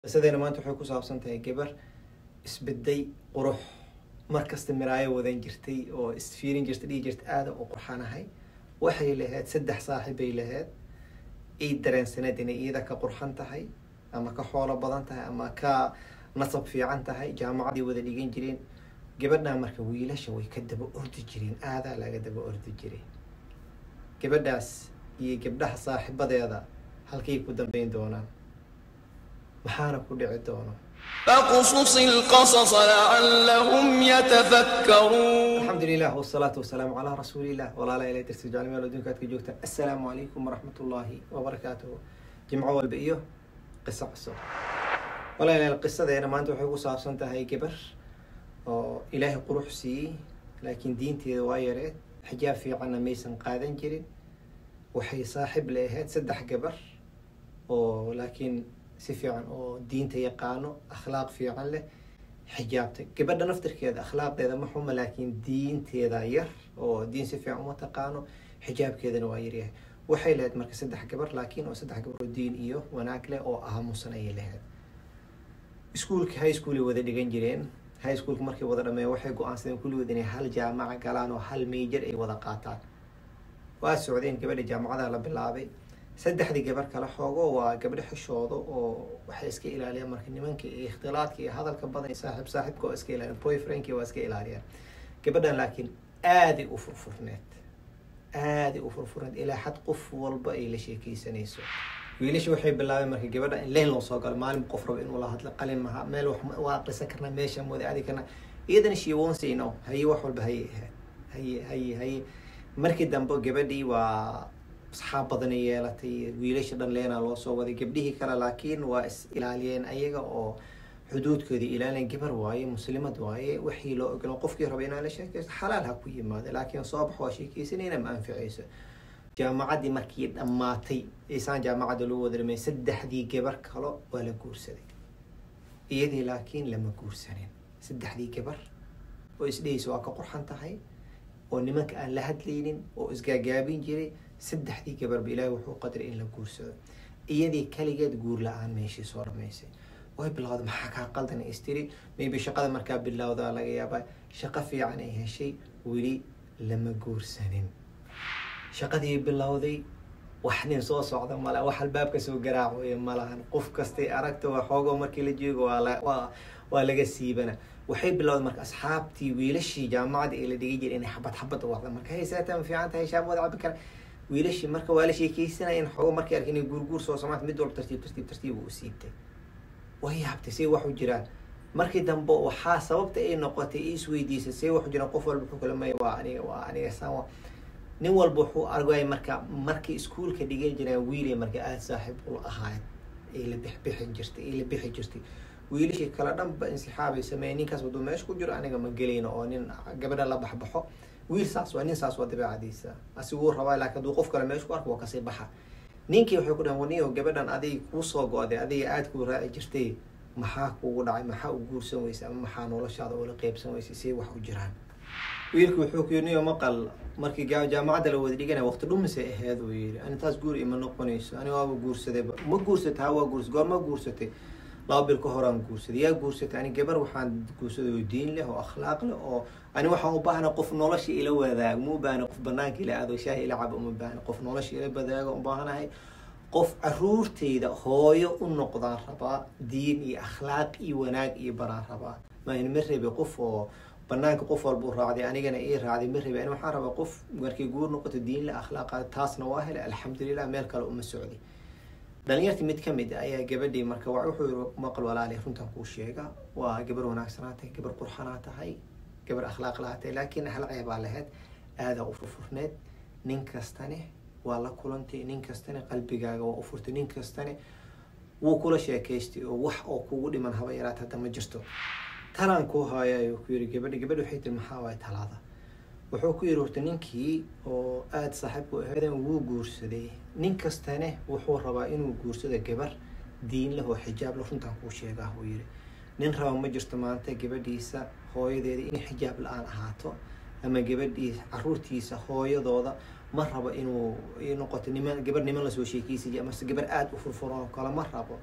qisadeena maanta waxay ku saabsan tahay gabar isbeday qurux markasta miraayo wadan jirtay oo isfiirin jirta dhihi jirta aada u qurxanahay waxay lahayd saddex saaxibbay lahayd ii dareensaneed inay iida ka qurxan tahay ama ka xoolo badan tahay ama ka nasab fiican tahay jaamacaday wada dhigan jireen gabadhan marka wiilasha way ka daba ordi jireen aadaa laga daba ordi jiray gabadhaas iyo gabdhaha saaxiibadeeda halkay ku dambeyn doonaan maxaana ku dhici doono فاقصص القصص لعلهم يتفكرون alxamdu lilah wsalaatu wasalaamu calaa rasuulilah walaala ila darsi jecel meel adduunka aad ka joogtaan assalaamu calaykum waraxmat ullaahi wabarakaatuhu jimco walba iyo qiso cusub walaalayaal qisadeena maanta waxay ku saabsan tahay gabar oo ilaahay qurux siiyey laakiin diinteeda waa yareed xijaab fiicanna maysan qaadan jirin waxay saaxib la ahayd saddex gabar oo laakiin si fiican oo diinta yaqaano akhlaaq fiican leh xijaabta gabadha naftirkeeda akhlaaqdeeda ma xuma laakiin diinteeda yar oo diin si fiican uma taqaano xijaabkeedana waa yaryahay waxay lahayd marka saddex gabar laakiin oo saddex gabar oo diin iyo wanaag leh oo aamusan ayay lahayd iskuolka high schoolay wada dhigan jireen high schoolka markay wada dhameeya waxay go-aansadeen kulligood inay hal jaamaca galaan oo hal major ay wada qaataan waa socdeen gabadha jaamacadaha la bilaabay saddexdii gabar kale xoogo waa gabdho xishooda oo waxay iska ilaaliyaan marka nimanka iyo ikhtilaadka iyo hadalka badan iyo saaxiib saaxiibka waa iska ilaaliyan boyfriendki waa iska ilaaliyaan gabadhan laakiin aaday u furfurneed aaday u furfurneed ilaa xad qof walba ay la sheekeysanayso wiilasha waxay bilaabeen marka gabadha in leyn loo soo galo maalin qof rabo inuu la hadlo qalin maha meel wax waa aqrisan karnaa meesha mooda aadi karnaa iyadana she won't say no haye wax walba haye ahayd haye haye haye markii dambe gabadhii waa asxaab badanay yeelatay wiilasha dhan leenaa loo soo waday gabdhihii kale laakiin waa is ilaaliyeen ayaga oo xuduudkooda ilaaliyeen gabar waaye muslimad waaye wixii loo ogolo qofkii raba inaa la sheekeysto xalaal ha ku yimaado laakiin soo bax waa sheekeysanayna ma anficayso jaamacaddii markii dhammaatay isaan jaamacadda loo wada dhamay saddexdii gabar kalo waa la guursaday iyadii laakiin lama guursanin saddexdii gabar oo isdhehaysa waa ka qurxan tahay oo nimanka aan la hadlaynin oo isgaagaabin jiray saddexdii gabarba ilaahay wuxuu qadaray in la guursado iyadii kaligeed guur la-aan meeshii soo dhamaysay way bilowda maxaa kaa qaldan istiri maybe shaqada markaa bilowdaa laga yaabaa shaqo fiican ay heshay weli lama guursanin shaqadii bilowday wax nin soo socda male wax albaabka soo garaacoya malahan qof kastay aragta waa xoogo markii la joogo waa waa laga siibana waxay bilowday marka asxaabtii wiilashii jaamacadda ee la dhigi jiray inay xabad xabad u waqda marka haysaata ma fiican tahay shaab wada cabi kara wiilashii marka waa la sheekeysanaya in xoogo markay arkin inay guurguur soo samaanta mid walba tartiib tartiib tartiib u siibtay way yaabtay say wax u jiraan markii dambe waxaa sababta ay noqotay i isweydiisay say wax u jiraan qof walba wuxuu kala maya waa aniga waa aniga saan nin walba wuxuu argaya marka markii iskuolka dhigan jiraan wiilay marka aada saaxiib ula ahaayeen ay la bixbixin jirtay ay la bixi jirtay wiilashii kale dhanba insixaabay sameeyeen ninkaas waduu meesha ku jiro aniga ma gelayno oo nin gabadha la baxbaxo wiil saas waa nin saas waa dabeecadiisa asiguu rabaa laakiin hadduu qof kale meesha ku arko waa kasii baxa ninkii waxay ku dhahan waniyo gabadhan adig kuu soo go-day adiga aada kuu raaci jirtay maxaa kugu dhacay maxaa u guursan weysay ama maxaa noloshaada ula qeybsan weysay say wax u jiraan wiilku wuxuu ku yiri niyo maqal markii jaamacadda la wada dhiganaya waqti dhumisay aheed uu yiri ani taas guur ima noqonayso ani waaba guursadayba ma guursatay ha waa guurs goorma guursatay laba bil ka horaan guursaday yaa guursatay ani gabar waxaan guursaday oo diin leh oo akhlaaq leh oo ani waxaan u baahna qof nolosha ila wadaago ma u baahna qof banaanka ila aado shaahi ila cabo uma baahna qof nolosha ila wadaago u baahanahay qof caruurtayda hooyo u noqdaan rabaa diin iyo akhlaaq iyo wanaag iyo baraan rabaa maan ma rebi qof oo banaanka qof walba u raacday anigana ii raacday ma rebi ani waxaan rabaa qof markay guur noqoto diin la akhlaaqa taasna waa helay alxamdulilah meel kale uma socday dhalinyartii mid kamid ayaa gabadhii marka wuxuu yiri maqal walaali runtan kuu sheega waa gabar wanaagsanaa tahay gabar qurxanaa tahay gabar akhlaaq lahaa tahay laakiin hal ceebaa lahayd aadaa u furfurneed nin kastane waa la kulantay nin kastane qalbigaaga waa u furtay nin kastane wuu kula sheekaystay oo wax oo kugu dhiman haba yaraata hadda ma jirto talaan kuu haaya ayuu ku yiri gabadhi gabadhi waxay tiri maxaa waay talaada wuxuu ku yiri horta ninkii oo aada saaxiibku ahaadeen wuu guursaday nin kastane wuxuu rabaa inuu guursado gabar diin leh oo xijaab leh runtaan kuu sheegaa wuu yiri nin raba ma jirto maanta gabadhiisa hooyadeeda inay xijaab la-aan ahaato ama gabadhii caruurtiisa hooyadooda ma rabo inuu noqoto niman gabar niman lasoo sheekeysiy amase gabar aada u furfuran oo kale ma rabo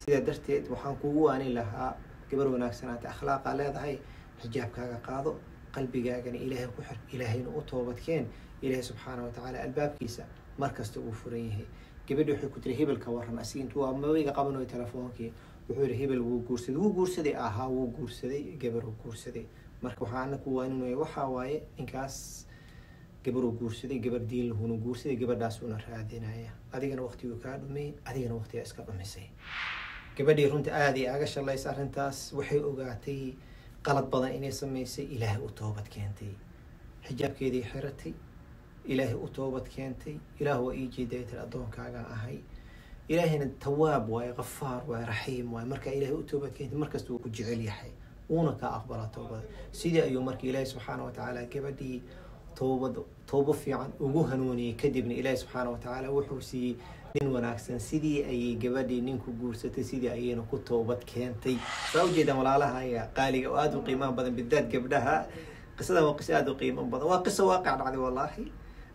sidaa darteed waxaan kugu waanin lahaa gabar wanaagsanaata akhlaaqaa leedahay xijaabkaaga qaado qalbigaagana ilaahay ku xir ilaahayna u toobadkeen ilaahay subxaana wa tacaala albaabkiisa markasta uu furan yahay gabadhi waxay ku tiri hebelka waran asig intuu waa maweyga qabanayo telefoonkii wuxuu yihi hebel wuu guursaday wuu guursaday ahaa wuu guursaday gabar uu guursaday marka waxaa ana ku waaninaya waxaa waaye ninkaas gabaruu guursaday gabar diin lahuna guursaday gabadhaasuuna raadinaya adigana waqtiguu kaa dhumay adigana waqtigaa iska dhumisay gabadhii runta aada iyo aga shalaysa arrintaas waxay ogaatay qalad badan inay samaysay ilaahay u toobad keentay xijaabkeedii xiratay ilaahay u toobad keentay ilaah waa ii jeedaytar addoonkaagaan ahay ilaahayna tawaab waaye kafaar waaye raxiim waaye markaa ilaahay u toobad keentay markasta wuu ku jecel yahay uuna kaa aqbalaa toobada sidii ayuu marka ilaahay subxaana wa tacaala gabadhii toobad toobo fiican ugu hanuuniyey kadibna ilaahi subxaana wa tacaala wuxuu siiyey nin wanaagsan sidii ayay gabadhii ninku guursatay sidii ayayna ku toobad keentay saa ujeedaan walaalahaya qaaliga oo aada u qiimaha badan bidaad gabdhaha qisadan waa qiso aada u qiimo badan waa qiso waaqac dhacday wallaahi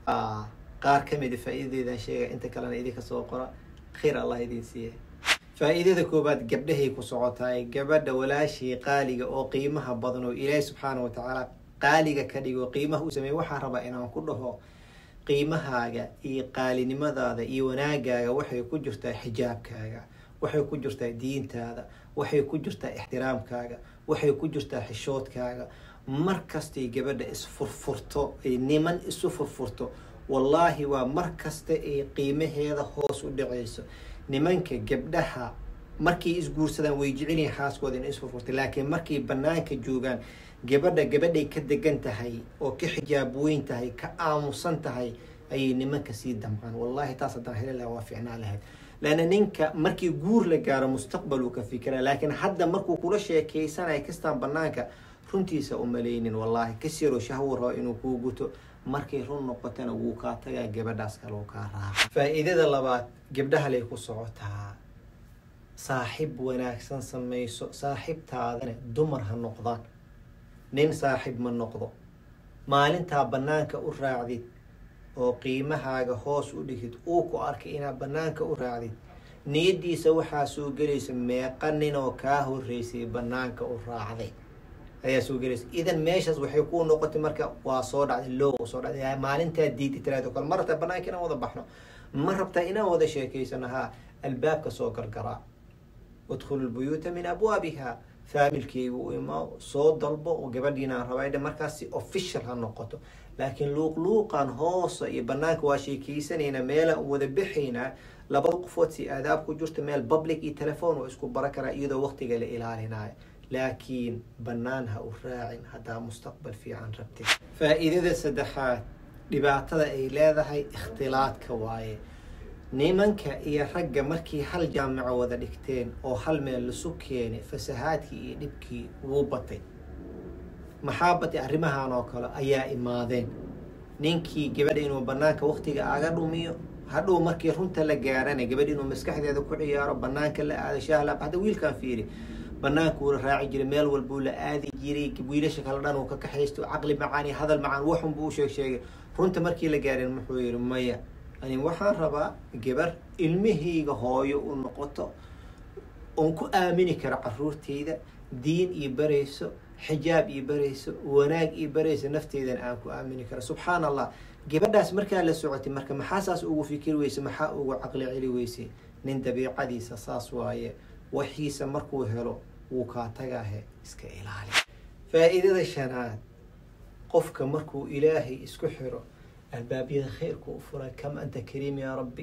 qaar kamida faa-iidadeedan sheega inta kalena idinka soo qora khayr allah idin siiya faa-iidada koobaad gabdhahay ku socotaay gabadha walaashii qaaliga oo qiimaha badan oo ilaahi subxaana wa tacaala qaaliga ka dhigo qiimaha u sameeye waxaa rabaa inaan ku dhaho qiimahaaga iyo qaalinimadaada iyo wanaagaaga waxay ku jirtaa xijaabkaaga waxay ku jirtaa diintaada waxay ku jirtaa ixtiraamkaaga waxay ku jirtaa xishoodkaaga mar kastay gabadha isfurfurto ay niman isu furfurto wallaahi waa mar kasta ay qiimaheeda hoos u dhacayso nimanka gabdhaha markay isguursadaan way jecelyihin xaaskooda in isfurfurtay laakiin markay banaanka joogaan gabadha gabadhay ka degan tahay oo ka xijaab weyn tahay ka aamusan tahay ayay nimanka sii damcaan wallahi taas haddaan heli laha waa ficnaa lahayd laanna ninka markii guur la gaaro mustaqbal uu ka fikira laakiin hadda markuu kula sheekaysanaya kastaan banaanka runtiisa umalaynin wallaahi kasiroo shahwu rabo inuu kuu guto markay run noqotana wuu kaa tagaa gabadhaas kale uu kaa raaca faa-iidada labaad gabdhahalay ku socotaa saaxib wanaagsan samayso saaxibtaadana dumar ha noqdaan nin saaxib ma noqdo maalintaa banaanka u raacdid oo qiimahaaga hoos u dhigid uu ku arkay inaad banaanka u raacdid niyadiisa waxaa soo gelaysa meeqa ninoo kaa horeysay banaanka u raacday ayaa soo gelaysa idan meeshaas waxay ku noqotay marka waa soo dhacday loo soo dhacday maalintaa diidi tiraado kale ma rabtaa banaanka inaan wada baxno ma rabtaa inaan wada sheekaysano haa albaabka soo gargaraa udkhulu lbuyuuta min abwaabiha faamilkeyga u imaa soo dalbo oo gabadhiinaan rabaydha markaas si official ha noqoto laakiin luuqluuqan hoosa iyo banaanka waa sheekeysanayna meelaan wada bixaynaa labada qofood si aadaab ku jirta meel public iyo telefoon oo isku bara karaa iyadoo waqtiga la ilaalinayo laakiin banaan ha u raacin haddaa mustaqbal fiican rabtid faa-iidada saddexaad dhibaatada ay leedahay ikhtilaadka waaye nimanka iyo ragga markii hal jaamico wada dhigteen oo hal meel lasu keenay fasahaadkii iyo dhibkii wuu batay maxaa batay arrimahan oo kale ayaa imaadeen ninkii gabadha inuu banaanka waqtiga aga dhumiyo hadhow markii runta la gaarana gabadh inuu maskaxdeeda ku ciyaaro banaanka la aado shaahla hadda wiilkan fiiri banaanka uu la raaci jiray meel walbuu la aadi jiray wiilasha kale dhan uu ka kaxaysto caqli macaan iyo hadal macaan waxun buu u sheeg sheegay runta markii la gaarin muxuu yihi maya ani waxaan rabaa gabar ilmahayga hooyo u noqoto oon ku aamini karo caruurtayda diin iyo barayso xijaab iyo barayso wanaag iyo barayso nafteydana aan ku aamini karo subxaan allah gabadhaas markaa la socotay marka maxaa saas ugu fikir weyse maxaa ugu caqli celi weyse nin dabiicadiisa saas waaye waxiisa markuu helo wuu kaa tagaahe iska ilaali faa-iidada shanaad qofka markuu ilaahay isku xiro albaabyada khayrka u furay kam anta kariim yaa rabbi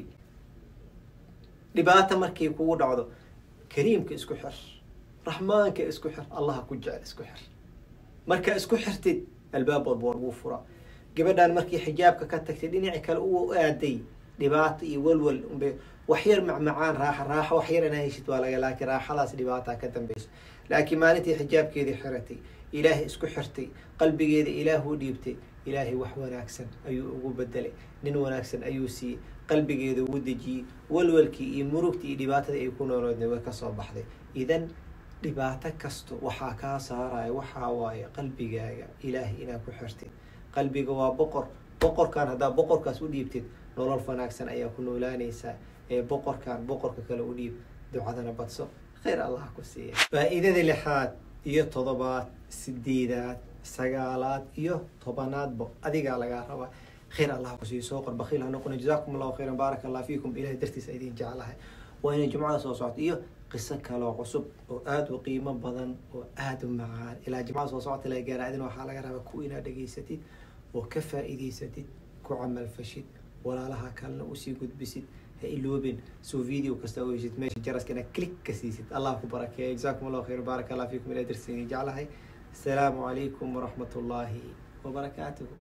dhibaata markay kugu dhacdo kariimka isku xir raxmaanka isku xir allaha ku jecel isku xir marka isku xirtid albaab walba waa lagu furaa gabadhaan markii xijaabka ka tagtay dhinaci kale u aaday dhibaato iyo walwal unbay waxyar macmacaan raaxa raaxo waxyar inaa heshid waa laga laakiin raaxadaas dhibaataa ka dambeyso laakiin maalintii xijaabkeedii xiratay ilaahay isku xirtay qalbigeeda ilaah u dhiibtay ilaahay wax wanaagsan ayuu ugu bedelay nin wanaagsan ayuu siiyey qalbigeeda ugu dejiyey walwalkii iyo murugtii iyo dhibaatadii ay ku nooloodna way kasoo baxday idan dhibaato kasto waxaa kaa saaraya waxaa waaye qalbigaaga ilaahay inaad ku xirtid qalbiga waa boqor boqorkan haddaa boqorkaas u dhiibtid nolol wanaagsan ayaa ku noolaanaysaa ee boqorkan boqorka kale u dhiib ducadana badso khayr allah ku siiya faa-iidada lixaad iyo toddobaad sideedaad sagaalaad iyo tobanaadba adigaa lagaa rabaa khayr allah ku siiyo soo qor bakiil ha noqona jazakum allahu khayran baaraka allah fiikum ilahay dartiisa idin jeclahay waa inay jumcada soo socto iyo qiso kaloo cusub oo aada u qiimo badan oo aada u macaan ilaa jimcada soo socota la gaara adina waxaa laga rabaa ku inaad dhegaysatid oo ka faa-iidaysatid ku camalfashid walaalaha kalena usii gudbisid ha iloobin soo video kasta oo heshid meesha jaraska inaad click ka siisid allah ku barakeeya jazakum allahu khayr baaraka allah fiikum ilahay dartiisa idin jeclahay asalaamu calaykum waraxmat ullaahi wabarakaatuhu